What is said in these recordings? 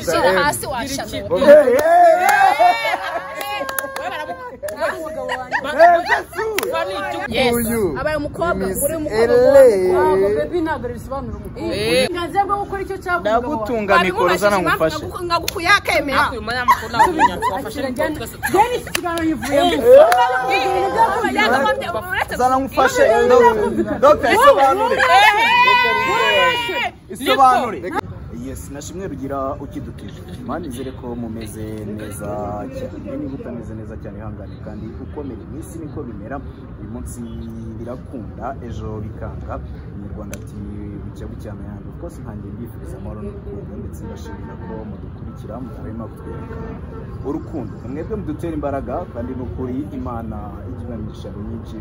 izuba hasi washamira abaye umukobwa uri umukobwa ntabwo bisobanura umukobwa uburenganzira bwo gukora icyo cyavuga ndagutunga mikoro uzana ngufashe ngagukuye akemera bene iki kiganiro yivuyemo zana ngufashe dogita isobanure isobanure yesi nashimwe rugira ukidukije mani nizere ko mumeze neza cyane niba utameze neza cyane ihangane kandi ukomere mu isi niko bimera uyu munsi birakunda ejo bikanga umunyarwanda ati bucya bucyana yanjye rwose nkange mbifuriza amahoro n'urukundo ndetse ndashimira ko mudukurikira mutarema kutwereka urukundo mwebwe mudutera imbaraga kandi n'ukuri imana igira imigisha myinshi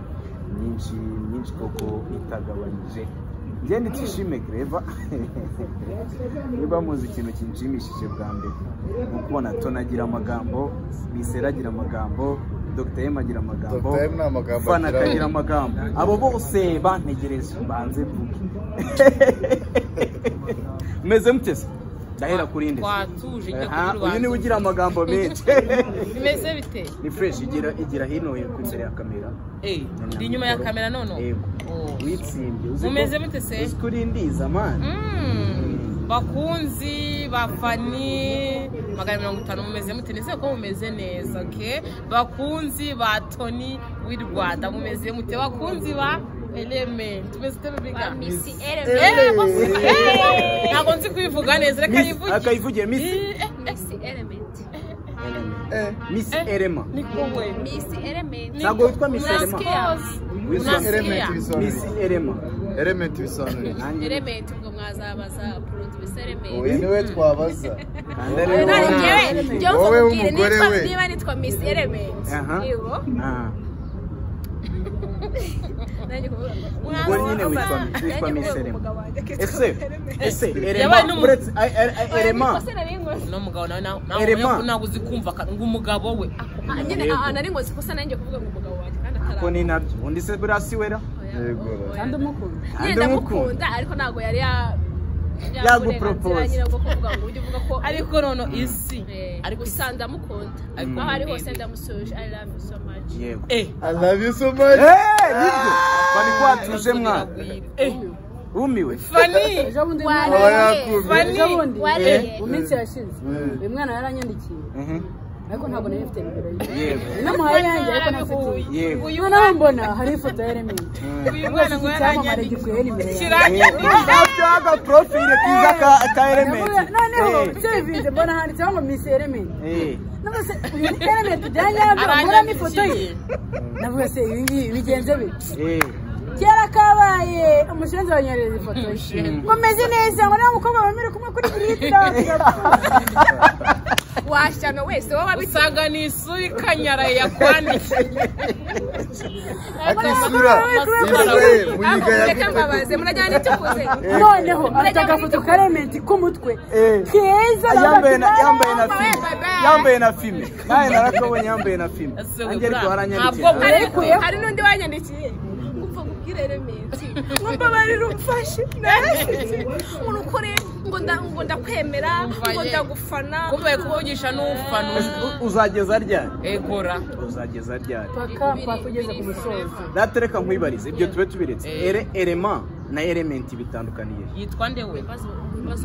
myinshi myinshi koko itagabanyije ngende nshishime greva niba muzi ikintu kinshimishije bwa mbere ni ukubona tonagira amagambo biseragira amagambo dr m agira amagambo Dr. M nta magambo fana agira. akagira amagambo abo bose bantegereje mbanze mvuge meze mutese ndahera kuri nde watuje ujya Aha, kuri uyu niwe wanjye ugira amagambo menshi bimeze bite ni fresh igira igira hino ku imbere ya kamera Eh, ndi inyuma ya kamera none Yego. Oh. witsimbye uzi ko- mumeze mute se uzi ko urindiza mani Mm, bakunzi bafani magana mirongo itanu mumeze mute nizere ko mumeze neza ok bakunzi ba toni w'i rwanda mumeze mute bakunzi ba eleme tumeze ute rubiga misi Eh, element bose- Eh, ntabwo nzi kubivuga neza reka Miss- yivuge akayivuge misi Eh, eh, misi element misi eh. erema ni wowe misi element ntabwo witwa misi erema Murasikia? witwa Murasikia? misi erema element bisobanura iki? nanjye element ubwo mwazabaza producer element uyu niwe twabaza kandi Oya, ari none wowe. njyewe njyewe Wowe nkubwire w'umugore nitwa- we. niba nitwa miss element Aha. yego Ah, nanjye kuvuga ubwo nyine witwa witwa nanjye misi kuvuga erema umugabo wanjye akitwa ese ese Yabaye erema n'umu- uretse a- a- a- Oya, erema nikoze nari nkoze. no mugabo nawe nawe Erema. nawe ntabwo uzi kumva ka- ngo umugabo we Ah, nyine Yego. ah, nari nkoze ikosa nanjye kuvuga ngo umugabo wanjye kandi ataraza ko ni nabyo undi se buriya si wera Yego. kandi umukunda nyine ndamukunda ariko ntabwo yari ya- ya- Yagupropose. uburenganzira nyine bwo kuvuga ngo ujye uvuga ko ariko nono isi ariko ariko isi usanga ndamukunda Mm. aho ari hose ndamusoje i love you so much yego eh I love you so much. Eh, nibyo bari kwatuje mwana eh wumiwe fani ejo bundi Wari- umwana- Abayakumye. ejo bundi wariye mu minsi yashize Mm. uyu mwana yaranyandikiye Mhm, ariko ntabwo nari mfite nimero ye yego namuhaye yanjye ariko ntafite yego noneho mbona hariho ifoto ya element uyu mwana ngo icyamamare yaranyanditse gikweye nimero yanjye aga profile kiza ka ka Navuga- noneho element sevinze mbona handitseho ngo miss element eh eh navuga se uyu ni element byanyabyo mbona n'ifoto ye navuga se ibi ngibi bigenze bite eh kera kabaye umushinzi wanyohereza ifoto ye ngo meze neza ngo nta mukobwa wemerewe kumwe kuri giriti washyano wese wowe abitse usanga ni isura ikanyaraye yakwandikiye Ati isura isura ye mu yiga ya reka mbabaze murajyana n'icyo ukoze noneho afite agafoto ka element k'umutwe Eh. keza yambaye na yambaye na Bye, filme bye, bye. yambaye na filme naye narakabonye yambaye na filme Ese nanjye ariko bra- waranyandikiye ntabwo nawe. hari Yarekuyeho. hari n'undi wanyandikiye kumva nkubwire rementi ngo mbabarire umfashe narashyize ngo ukore ngo nda- ngo ndakwemera ngo Mbaye. ndagufana kumbaye kuvugisha n'ufana U- uzageza ryari egora uzageza ryari paka pakugeze ku musozo ratereka nkwibarize ibyo tube tubiretse Eh. ere erema na element bitandukaniye yitwa nde we ibibazo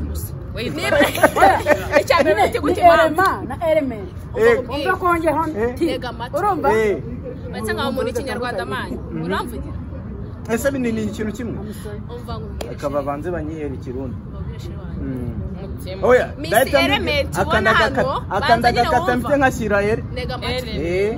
gusa we niba yitwa icya rementi ni gute impamvu elema na element eh umva kongeho nti Tega amatwi. urumva eh basa nkaho umuntu ikinyarwanda mani uramvugira ese bini ni ikintu kimwe umva nkubwire akaba banze banyihere ikirundi mbabwire shibanza Mm. umutima oya Miss dahita mbi- Element, ubona akanda hano, agakata- banza akanda nyine agakata wumva. mfite nkashyira ere ntega amatwi Eh.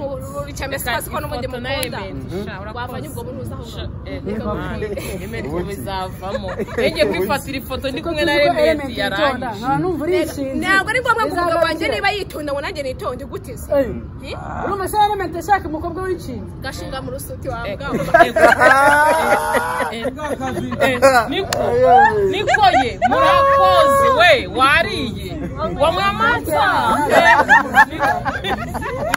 urucamye sikazi ko n'ubundi Ifoto na mukunda Element, sha, urakoze. wavanye ubwo buruza aho Sha, ngaho. eh, Reka Imana, nkubwire. Element bizavamo nenge kwifatira ifoto ndi kumwe na element remedi yitonda yarangije nta numva urishinze ntabwo ari ngombwa ngo umugabo Bizaba wanjye bikira. niba yitonda ngo nanjye nitonde gutiza Eh, urumva se element ashaka umukobwa w'inshinzi gashinga mu rusuti wawe Eh, bwawe eh, eh, niko niko ye murakoze we wariye wanywa amata Eh, niko-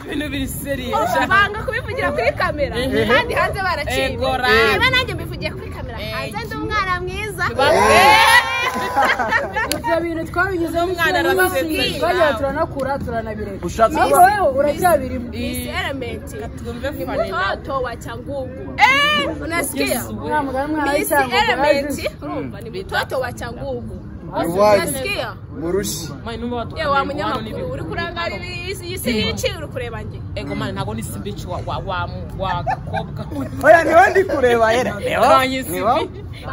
ibintu biri seriye banga kubivugira kuri kamera Mhm. kandi hanze baraciye Egora. niba nanjye mbivugiye kuri kamera Eh. hanze ndi umwana mwiza Ba- Eh. ibyo bintu twabigizemo Umwana inshuro nyinshi, arababwira. twagiye turanakura turanabireka Ushatse ariko kuba- wowe uracyabirimo Miss Element. Tumve Mtoto fanina. wa Changugu. Eh, unasikia? Yesu. nta mugani mwahaye Miss cyangwa Element. Rumba ni mtoto wa Changugu. ruwanyi Unasikia? murushi Mani numva watu. Ye wa munyamakuru uri kurangarira isi isi yici uri kureba nge. Ego mani ntago ni sibici wa wa wa wa gakobwa. oya niho ndi kureba yera Kanyisi. niho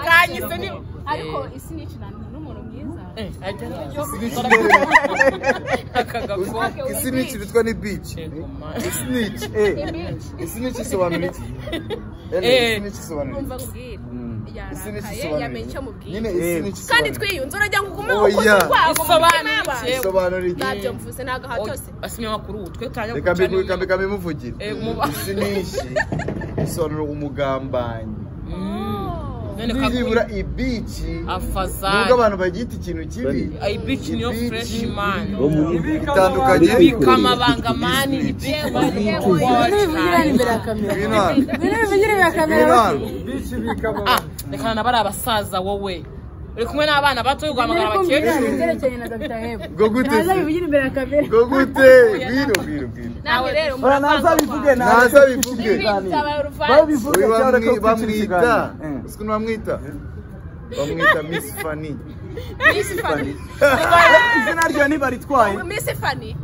Kanyisi ni Ariko isi nici na n'umuntu mwiza. Eh, ajya yo. Ake, Akagakobwa. uri isinici bitch. bitwa ni bici Ego mani. isinici Ni eh bitch. isinici isobanura iki Eh. Eh, isinici isobanura Numva iki kubwira. isinici Yarakaye isobanura yamenye icyo iki mubwira. nyine isinici isobanura kandi iki twiyunze urajya ngo ugume Oya. ukoze urwagwa mu mutima Bisobanuye y'abantu iki? isobanura iki ntabyo mvuze ntabwo ahatose Asimye makuru ubu twe tanya reka mbi- reka mbi- reka mbimuvugire Eh, muba- isinici isobanura umugambanyi None nibura kakuri. ibici nubwo Afazari. abantu bagita ikintu kibi Ibici niyo Ibici. fresh man. bitandukanye Bika amabanga mani ibyewe ibintu bivugira imbere ya kamera binana ibintu bivugira imbere ya kamera binana rekana nabo ari abasaza wowe uri kumwe n'abana bato yo guhamagara kumvikana abakecuru ibyerekeranye na dr hebo Ubwo gute ntaza se? bivugira imbere ya kamera ngo gute bwira bwira bwira nawe rero ora naza bivuge naza bivuge babivuge Uyu cyangwa bamwi- bamwita bamwita uzi ukuntu bamwita bamwita miss fani izina ryo ntibaritwaye misi fani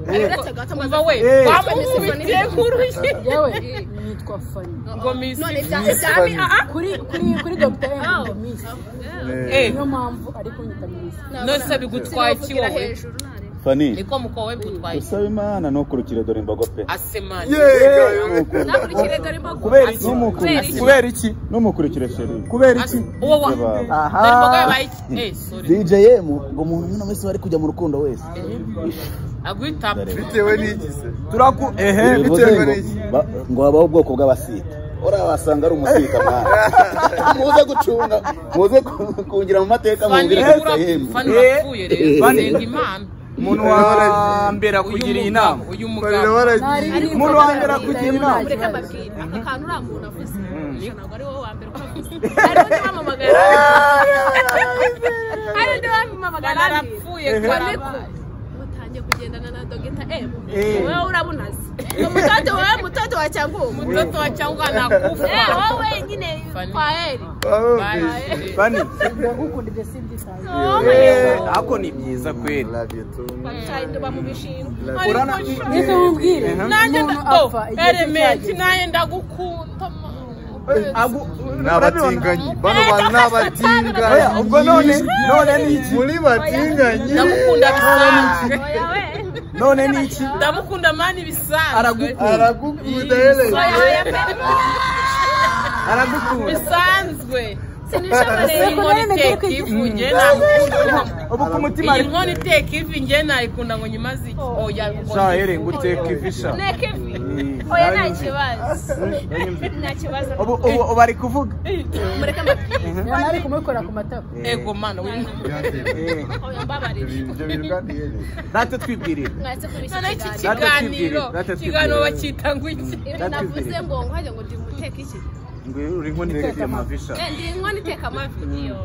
umva we Eh. bamukubitiye kuruye yewe nitwa fani ngo misi none bya Miss islami Fanny. aha kuri kuri kuri dr hebo ndi misi Eh, Eh. niyo mpamvu ari kunyita misi nose bigutwaye iki kugira wowe hejuru nareba fani niko muko we bigutwaye iki usaba imana ntukurikire dore imbogo pe asemani yeah, nakurikire dore imbogo kubera iki Kubera iki? kubera iki numukurikire sheri kubera iki As- uwo wa Yabaye. aha dore imboga yabaye iki eh sorry dj yem ngo umuntu umwe wese wari kujya mu rukundo wese agwita bitewe n'iki se turaku ehe bivuze bitewe ngo n'iki? ba- ngo habaho ubwoko bw'abasita uriya wasanga ari umusita mwana muze gucunga muze ku- kungira mu mateka fani mubwire dr yem fani Eh. urapfuye rero Fanny. renga imana umuntu wa mbere uyu akugira mugabo inama uyu barira mugabo baragiye umuntu wa mbere akugira inama mureke mbabwire aka kantu uriya muntu avuze ntabwo ari wowe wa mbere ukavuze hari undi wamamagara hari undi wamamagara abiri arapfuye ariko karabaye mutangiye kugendana na dogita emu Eh. wowe urabunazi umutoto wowe mutoto wa cyangugu mtoto wa changwa anakufa Eh, wowe nyine Fanny. kwa heri barumvise bani ndagukunda ibyo simbyitaye eh ako ni byiza kweli bacahinduba mu bishinga urana reka nkubwire nanjye umuntu apfa ndo igihe cye elementi cyageze nanjye ndagukunda agu ni abatinganyi bano bantu ni abatinganyi oya ubwo none none ni iki muri batinganyi ndamukunda bisanzwe oya we none ni iki ndamukunda mani bisanzwe Aragu- aragukunda hereze aragukunda bisanzwe sinishobore iyi nkoni iteka ivu njye namukunda ubu ku mutima iyi ari nkoni iteka ivu njye nayikunda ngo nyimaze iki oya ngo sha here ngo uteke ivisha nteko ivi oya nta kibazo nta kibazo ubu ubu ubu ari kuvuga mureke mbabwire nyamara ari kumukora ku matako ego mana w'intore oya mbabarire ibyo bintu kandi hereze natwe twibwirira mwese kurisha none iki ikiganiro kiganiro Natwe twibwire. ikiganiro bacyita ngo iki ibyo navuze ngo nkajya ngo ndi muteka iki ngo uri nkoni iteke amavisha Eh, ndi inkono iteka amafi iyo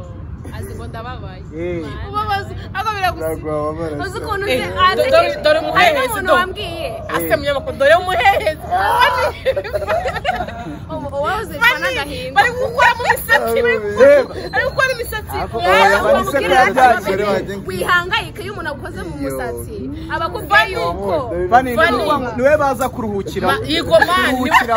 azi ngo ndababaye Eh. ubabaza ako biragusiga ntabwo wabara uzi ukuntu Eh, uzi dore- dore- dore hari umuherezi, n'umuntu dore. wambwiye ase munyamakuru dore umuhereza ubu wowe uzirikana agahinda bari gukuramo imisatsi bari gukura- bari gukora imisatsi rero Bari bamubwira gusekura byacu. ati Bari bamenye bagiye- wihangayike iyo umuntu agukoze mu musatsi aba akumva yuko bani Bani. ni we baza kuruhukira Ma- yigomani. kuruhukira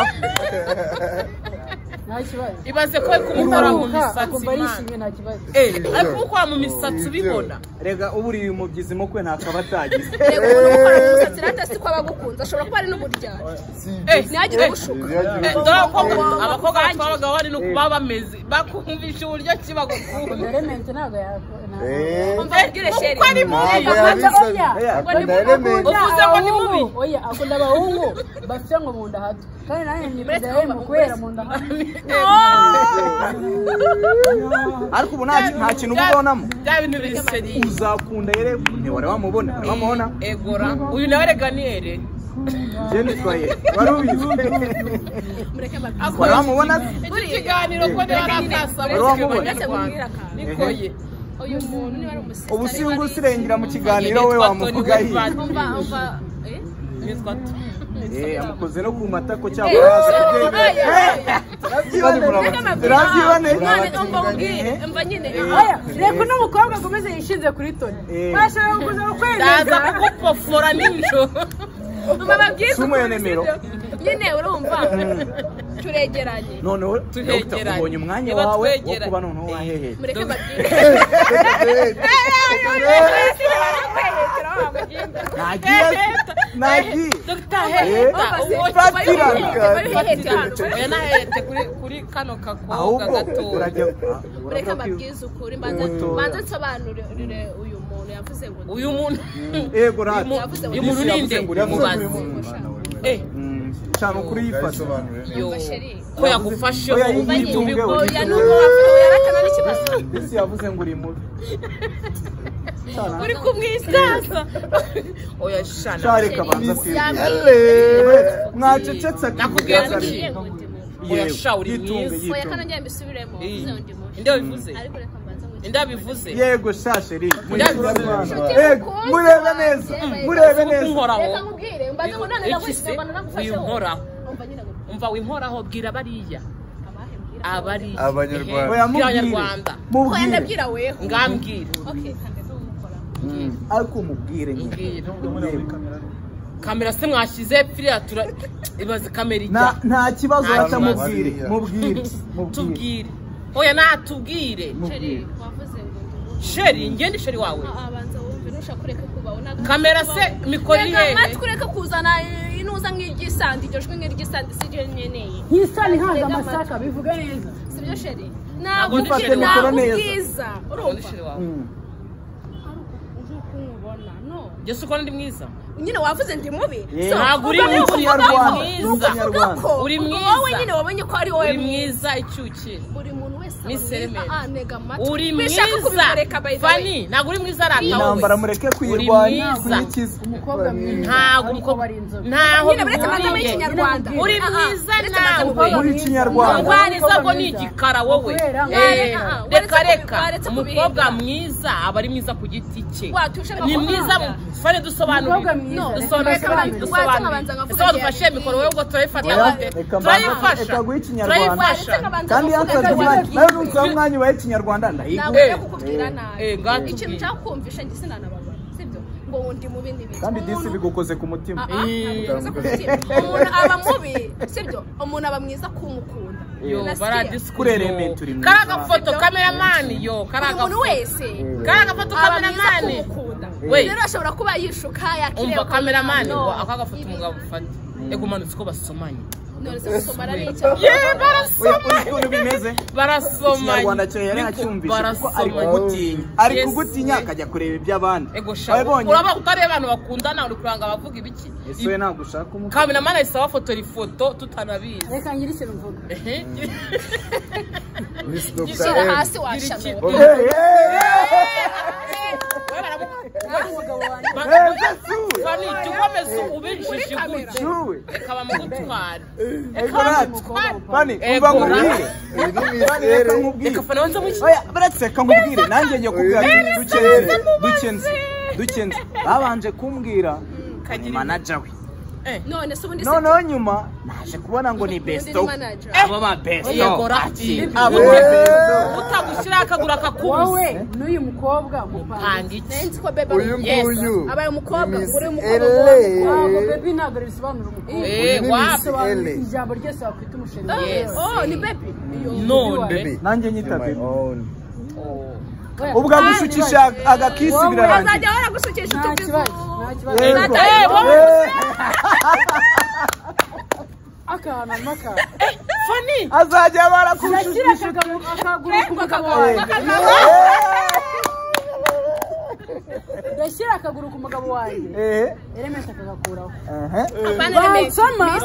nta kibazo ibaze ko ari kumukora mu kuruhuka misatsi akumva imana yishimye nta kibazo Eh, ari kumukora mu misatsi ubibona rega ubu uri mu byizi mukwe ntakaba atagize reba umuntu ukora mu musatsi rata si ko aba agukunze ashobora kuba ari n'uburya Eh, ntihagire eh, gushuka eh, dore abakobwa abakobba batwaraga bari no kuba bameze bakumvisha uburyo ki bagukunda remente ntabwo yakora umva mbwire sheri kuko ari mubi Ntabwo yabisaga uvuze ngo ni mubi oya akunda abahungu bafite ngo mu nda hato kandi nanjye nikugira hembo kubera mu nda hato ariko ubu nta- nta kintu uba ubonamo bya bintu biseri uzakunda yere ntiwari wamubona wari wamubona egora uyu nawe rega niyere jeni twaye wari ubizi mureke mbabwire akora wari wamubona se? iki kiganiro ko niba ari akasaba Wari wamubona? kiganiro mubwire akantu nikoye uyu muntu niba ari umusirikare ubu si wari- usirengera mu kiganiro we wamuvuga yiwe umva umva eh? nitwa to Eh, amukoze no ku matako Eh, cyangwa hasi ku bwenge eh, eh, eh, Urabyibonera. n'amabwira- Urabyiboneye? None umva ubwire umva nyine Oya, reka uno mukobwa akomeze yishinze kuri toni Eh. bashobora kuza ndaza kukwemeza kukupofora nijoro umva babwiye Si umuyenemero. nyine urumva turegeranye noneho Tuhegeranye. Dr. ubonye umwanya Niba wawe wo twegeranye. kuba noneho wahehe mureke babwire nagiye nagiye dogita Eh, heta uwo fatira. oya nahete kuri kuri kano gakobwa ahubwo gato urajya mureke urabwira ko- babwize ukuri mbanza Oya. mbanza nsobanurire uyu muntu yavuze ngo uyu muntu yego rati yavuze ngo uyu muntu ni nde mubaze eh cyane ukuri yifata Yabisobanuriye. yo Umva chérie. ko yagufasheho Oya, iyi- iyi ubibi tumbwe ko we. oya ni ukubavuga oya rakana n'ikibazo mbese yavuze ngo uri mubi Cyane. uri kumwisaza oya shana Shari kabanza Yambwiye. mwacecetse Nakubwiye akibwira gucika. Zari. Oya, Yego, sha, uri yitunge, mwiza. oya yitunge. kandi njye mbisubiremo uvuze ngo ndi mubi inde wabivuze ariko reka mbanza ngo inde wabivuze yego sha sheri Nshuti Yego, mukunzi murebe wanjye, neza baby. murebe Uko neza unkoraho reka nkubwire mbanza ngo none Ikise, ndagushyira mbona nagufasheho uyinkoraho. umva nyine ngo umva winkoraho bwira bariya abahe mbwira abariya Abanyarwanda. oya Bwira mubwire abanyarwanda oya mubwire ndabwira weho ngambwira okay kandi ndumukora Mm, ariko mubwire nyine mbwira Yego. kamera se mwashyize piriya tura ibaze kamera ijya Nta- nta kibazo Nta waca kibazo. mubwire mubwire mubwire tubwire oya natubwire sheri mubwire wavuze ngo ndi mubi. sheri ngende sheri wawe Ah, ah, banza wumve nushaka kureka kubaho nagushyira kamera se kubaho. mikoro iri reka hehe matwi ureke kuzana eh, intuza nk'iry'isandi iryo jwi nk'iry'isandi si ryo nyeneye yisani hanze amasaka bivuge neza sibyo sheri Ntabwo ndi sheri wawe. ntabwiza Ngende urumva sheri wawe Mm. uko umubona no jesi ukora ndi mwiza nyine wavuze ndi mubi Eh, So, ntabwo uri ubwo mubi, niyo uri kuvuga- mwiza. ni ukuvuga ko Uri ubwo mwiza. wowe nyine wabonye ko ari wowe uri mwiza icyukire buri muntu wese aba Ni serementi. mwiza. Ah, ntega amatwi. uri Wishaka mwiza kubikoreka, by the way. fani ntabwo uri mwiza arata intambara wowe mureke kuyirwanya mwiza. kuyikiza umukobwa mwiza ntabwo ariko umukobwa ari inzobe ntaho nyine buretse amagambo bihuriye. y'ikinyarwanda uri Ah, ah, mwiza buretse amagambo nawe muri kinyarwanda Umugwari zabwo ni igikara wowe Kubera ngo- Eh, Ah, ah, reka waretse reka kubi- waretse umukobwa kubihinda. mwiza aba ari mwiza ku giti cye Watu, ushaka ni kuvuga. mwiza fane Umukobwa dusobanurire mwiza, Dusobanurire, reka dusobanurire mbasobanurire. dusobanurire Watu nkabanza ese wadufashe nkavuga mikoro wowe ubwo turayifata Oya, gute reka mbanza- turayifasha reka guha ikinyarwanda. turayifasha Uretse nkabanza kandi kuvuga yakaza ko umwanya ari nawe ntukuha umwanya ubaye ikinyarwanda ndahigwa ntabwo Eh, njya kukubwira nabi eh, ngatubwire. ikintu nshaka kumvisha njye sinanababara sibyo ngo undi mubi n'ibiki kandi disi Umuntu- bigukoze ku mutima Ah, ah, ntabwo bikoze ku mutima. umuntu aba mubi sibyo umuntu aba mwiza kumukunda yo Nasiye. Kurerementa uri baradisikure mwiza. kariya gafoto kameramani yo buri kariya muntu gafoto wese kariya gafoto aba mwiza kameramani kumukunda We. rero ashobora kuba yishuka yakiriye umva kameramani ngo aka gafoto umugabo afata ego umanutse uko basomanye none se gusoma ari icyo oya uzi ukuntu bimeze ikinyarwanda barasomanye cyawe yari Niko acyumvise kuko ari barasomanye. kugutinya ari Yes. kugutinya akajya kureba iby'abandi ego Wawe shabu bonye? uraba utareba abantu bakundana uri kuranga abavuga ibiki ese we ntabwo ushaka umukobwa kameramani ahise abafotora ifoto tutanabizi reka ngire ikintu mvuga Ehe. Miss Dr. shyira M. hasi washamira Oya, Eh, eh, Wowe baramu- eh, Ba- eh, Gatsu, Fani, jya ukomeza ubijije gutya Shuwe. reka bamugutware Ego rati. Fani, Ego umva nkubwire. Uyu ni Fani, reka Mister. nkubwire. reka fana wanze mushya Oya, baretse reka nkubwire nanjye njye kubwira Eh, dukenze dukenze dukenze babanje kumbwira ni Kagira manaja we none se ubundi se noneho nyuma naje kubona ngo ni besto manager. abo ba besto Yego rati. abo Eh. ba besto utagushyiraho akagura wowe akakubuze n'uyu mukobwa mupanga panga iki nari nzi ko bebe ari Uyu Yes. nguyu. abaye umukobwa Miss uri umukobwa L. wowe ntabwo bebi ntabwo risobanura umukobwa Eh, Uyu ni wapi? Miss L. risobanura ijambo ryose wakwita umushinga Yes. oh ni bebe none Baby, nanjye you're my nyitabye own. ubwo agushukisha agakisi Wowe birarangira azajya waragusukisha nta kibazo nta kibazo Yego. Nata- eh, wowe Eh, akana maka fani azajya yakira barakushukisha akaguru akaguru ku mugabo wawe Eh, yashyira akaguru ku mugabo wanjye ehe elementi akagakuraho ehe apana remeye bansoma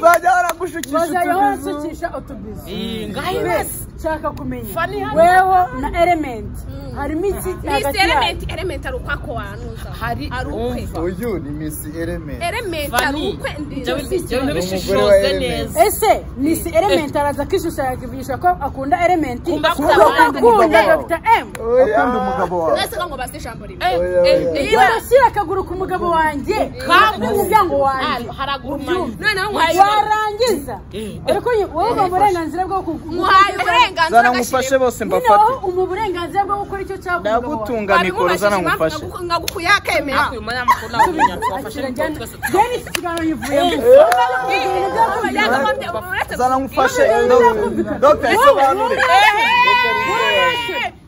bazajya baragushukisha bazajya utubizu bansukisha utubizu iyi ngaho ibase nshaka kumenya Fanny hano. weho na elementi harimo iki hagati misi yacu elementi elementi ari ukwako wanuza hari ari ukwe umva uyu ni misi erementi elementi ari fani ukwe jya wa ubishishozwe Ellen. neza ese misi elementi araza akishushanyisha ko akunda elementi Kumba kuko akunda akunda umugabo wawe. dr m akunda umugabo wawe mwese ngo mbaze ijambo rimwe Eh, Oya, eh, oya. niba barashyira akaguru ku mugabo wanjye Kambu. n'umuryango wanjye Ah, haraguru ubyumve. noneho muhaye warangiza uri kuyi- wowe uba uburenganzira bwo muhaye uburenganzira zana ngufashe agashimwe. bose noneho mbafate umu burenganzira bwo gukora icyo cyakoze ndagutunga mikoro zana ngufashe ngagukuye akemera uyu mwana mukuru ntabwo umunyacu wafashe njyana twese njyana iki kiganiro yivuyemo zana ngufashe dogita isobanure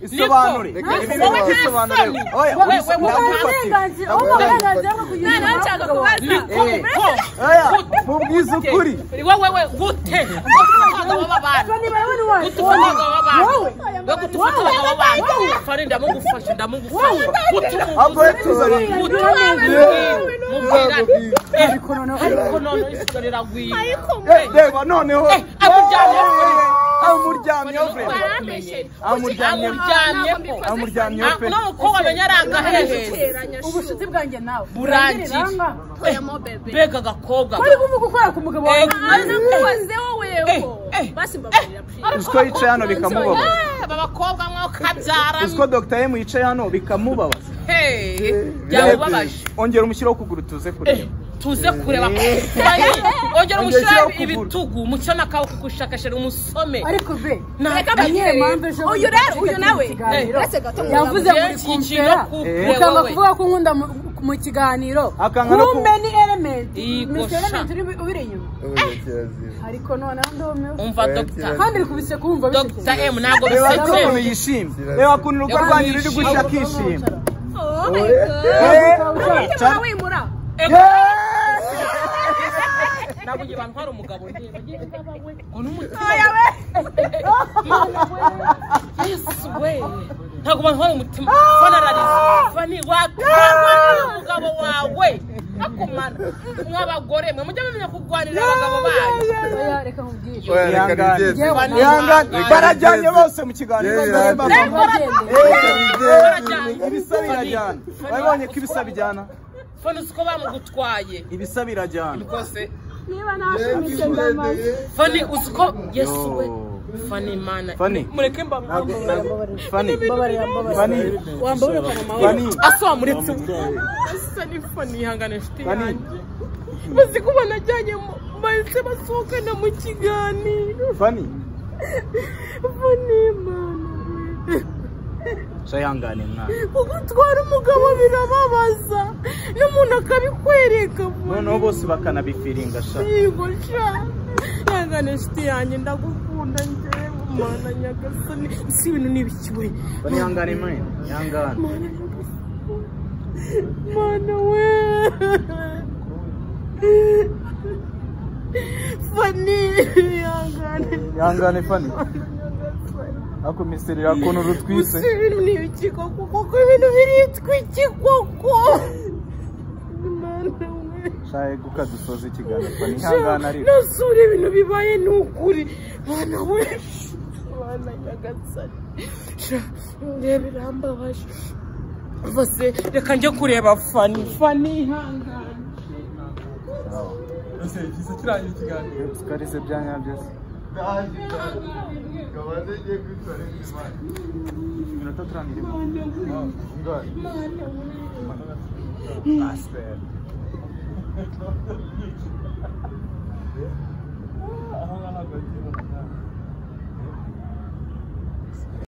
isobanure Niko. Ibi bintu byisobanure. Oya, wowe ubu wowe ndagufatira. uburenganzira wowe uburenganzira bwo kugira noneho inama nshaka y'abagabo kubaza Eh, oya, mubwize ukuri wowe we gute gutuka abagabo b'abandi Bani bawe ni wawe. gutuka abagabo Wowe. b'abandi we gutuka Wowe. abagabo b'abandi fari ndamugufashe ndamugufashe gutuma ahubwo umugore tuzana gutuma mubwirane Ariko noneho ariko noneho isigo riragwira reba noneho Eh, amuryamyeho amuryamyeho. vrema. amuryamyeho amuryamyeho amuryamyeho pe n'umukobwa amenya ari agaherezo ubucuti bwanjye nawe Burangije. Burangiranga. mbega agakobwa wari kuvuga ukora ku mugabo wawe Eh, uswa yicaye hano bikamubabaza aba bakobwa mwokabyara uswa dogita yemu yicaye hano bikamubabaza byamubabaje ongera umushyiraho ukuguru tuze kureba tuze kureba kubanye ongera umushyira Ongera ukuguru. ibitugu mucyo n'akaboko kushakashira umusome ariko ve Ntabwo ni iyihe mpamvu ejo uyu bundi rero uyu ufite nawe ikiganiro? uretse gato yavuze muri Yes, kumpera ikintu kumpera, ukanga wowe. kuvuga ko unkunda mu- mu kiganiro Akanga no ku- kumbe ni elementi Iyi misi gosha. elementi uri- ubiri inyuma ubukerarugendo ariko noneho ndumiwe umva dogita kandi uri kubise kumva dogita bisekeye. emu ntabwo reba ko ukuntu bisekeje yishimye reba ukuntu urugo rwanyu ruri gushya akishima Eh, wimura ntabwo igihe bantwara umugabo njye bagiye ngaba we ngo n'umutima yesu we ntabwo bantwara umutima banarariza bani watwarwa n'umugabo wawe akumara mw'abagore mwe mujye mumenya kurwanira abagabo banyu Oya, reka nkubwire ihangane barajyanye bose mu kiganiro Yeah, Ndabona yeah. bamwe- Bagende. ibisa birajyana urabonye ko ibisa bijyana fone uzi ko bamugutwaye ibisa birajyana rwose niba nashimishe ndamaze fone uzi ko yesu we Yo. fone imana Fani. mureke mbamwambara fani mbabarira mbabarira fani wambaye ukanamaboko fani asoma muretse asa n'ifone ihangane inshuti fani yanjye bazi ko banajyanye mu- bahise basohokana mu kiganiro fani fone imana shayihangane mwana kugutwara umugabo birababaza n'umuntu akabikwereka noneho bose bakanabifiringa sha yego sha ihangane inshuti yanjye ndagukunda njyewe mana nyagasani si ibintu ni ibiki we fani ihangane mwana ihangane mana we fani ihangane ihangane fani ako misiri yakuntu urutwise gusa ibintu ni ibiki koko koko ibintu biritwa iki koko mana we shaye guka dusoza ikiganiro fani ihangane ariko nasura ibintu bibaye ni ukuri bana we bana nyagasani Sha, ndeba irambabaje bose reka njye kureba fani fani ihangane tukarize bya nyabyo iminota turangirimo pasiteri